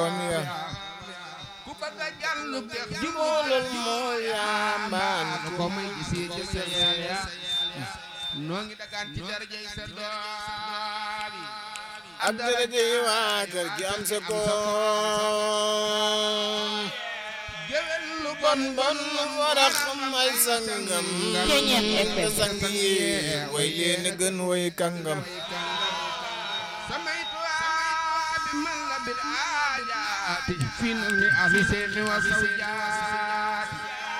doom ya ku bëgg a jàll dex juboolal moo yaambaan nu ko may gisee ci sa ya noo ngi dagaan ci darajay sa doom yi ak daraja yi waa kër gi am sa koom géwél lu bon bon war a xam ay sangam Ceeñeet FM. sang yi way leen gën way kàngam samay tuwaa bi man la bil aajaati fi nu mi afi seeni wa sawjaati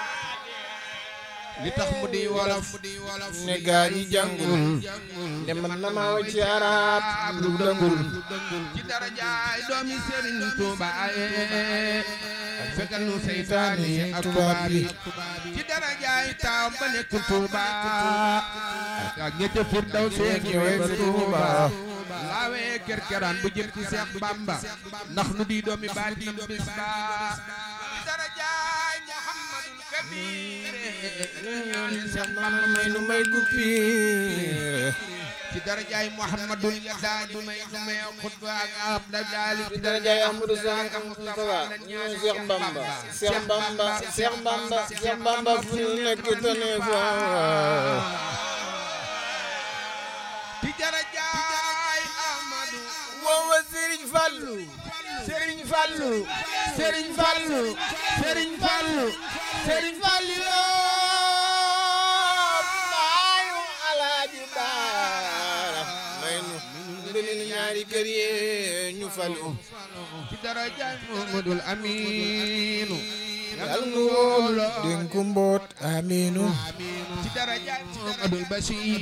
li tax mu di wolof ne gaa ñi jàngul ne man na maa way ci arab lu dëngul ci darajaay doomi Sëriñ Tuuba ye fekkal nu seytaane yi ak tubaab yi ci darajaay taaw ba nekk Tuuba ak ñette firdaw seeg yooyu ba Tuuba laawee kerkeraan bu jëm ci Seex Bamba ndax nu di doomi baatin bis ba ci darajaay Muhammadul Kabir ñaan Seex Bamba may nu may guppiire ci darajaay Muhammadul Yadaali may nu may xutba ak ab dajaali ci darajaay Ahmadou Sakho ak Moustapha ñoo Cheikh Bamba Cheikh Bamba Cheikh Bamba Cheikh Bamba fu ñu nekk tane fa ci darajaay Ahmadu woowa Serigne Fallou Serigne Fallou Serigne Fallou Serigne Fallou Serigne Fallou baayu Alaaji Baara may nu ndëni ñaari kër yi ñu falu ci darajaay Muhammadul Aminu yal nu wóolu dénku mboot aminu ci darajaay Muhammadul Bashir